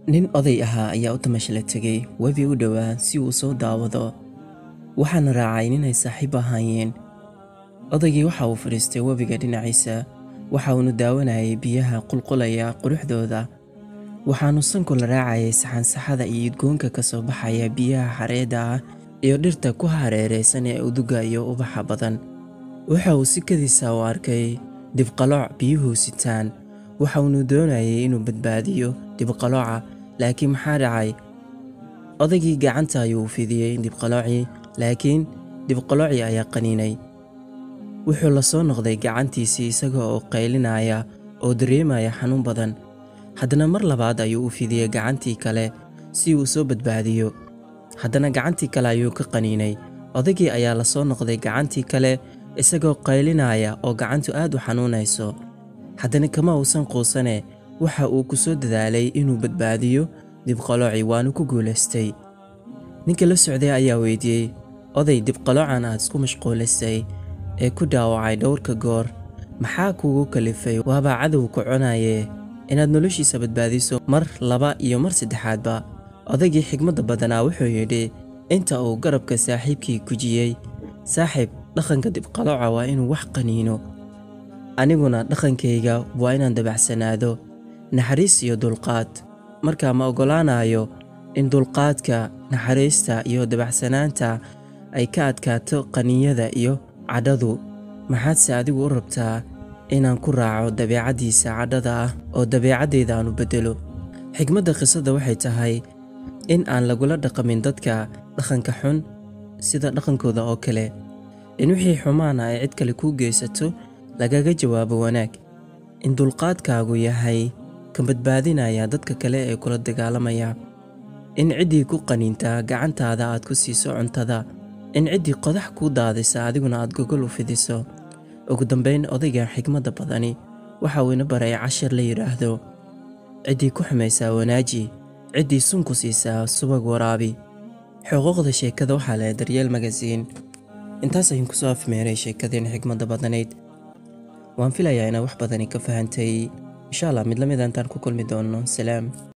nin oday ahaa ayaa u tamashla tegay webi u dhowaa si uu soo daawado waxaana raacay ninay saaxiib ahaayeen odaygii waxa uu fadhiistay webiga dhinaciisa waxa uunu daawanayay biyaha qulqulaya quruxdooda waxaanu sanku la raacayay saxansaxada iyo udgoonka ka soo baxaya biyaha xareedda ah iyo dhirta ku hareeraysan ee uduga iyo ubaxa badan waxa uu si kadiisa u arkay dibqalooc biyuhu sitaan waxa uunu doonayay inuu badbaadiyo dibqalooca laakiin maxaa dhacay odaygii gacanta ayuu u fidiyey dibqaloocii laakiin dibqaloocii ayaa qaniinay wuxuu la soo noqday gacantiisii isaga oo qaylinaya oo dareemaya xanuun badan haddana mar labaad ayuu u fidiyey gacantii kale si uu soo badbaadiyo haddana gacantii kale ayuu ka qaniinay odaygii ayaa la soo noqday gacantii kale isagoo qaylinaya oo gacantu aad u xanuunayso haddana kama uusan quusane waxa uu ku soo dadaalay inuu badbaadiyo dibqaloocii waanu ku guulaystay ninka la socday ayaa weydiiyey oday dibqaloocan aad isku mashquulisay ee ku dhaawacay dhowrka goor maxaa kuugu kalifay waabaa cadow ku cunaye inaad noloshiisa badbaadiso mar laba iyo mar saddexaadba odaygii xigmadda badanaa wuxuu yidhi inta uu garabka saaxiibkii gujiyey saaxiib dhaqanka dibqalooca waa inuu wax qaniino aniguna dhaqankayga waa inaan dabacsanaado naxariis iyo dulqaad markaa ma oggolaanayo in dulqaadka naxariista iyo dabacsanaanta ay ka adkaato qaninyada iyo cadhadu maxaadse adigu u rabtaa inaan ku raaco dabeecaddiisa cadhada ah oo dabeecaddayda aanu beddelo xigmadda qisada waxay tahay in aan lagula dhaqamin dadka dhaqanka xun sida dhaqankooda oo kale in wixii xumaana ay cid kale kuu geysato lagaga jawaabo wanaag in dulqaadkaagu yahay ka badbaadinaya dadka kale ee kula dagaalamaya in ciddii ku qaniintaa gacantaada aad ku siiso cuntada in ciddii qodax kuu daadisa adiguna aad gogol u fidiso ugu dambayn odayga xigmadda badani waxa uu ina baray cashir la yidhaahdo ciddii ku xumaysaa wanaaji ciddii sun ku siisaa subag waraabi xuquuqda sheekada waxaa leh daryeel magasiin intaas ayaan kusoo afmeeray sheekadeen xigmadda badanayd waan filayaa inaad wax badani ka fahantay insha allah mid la mid intaan ku kulmi doonno salaam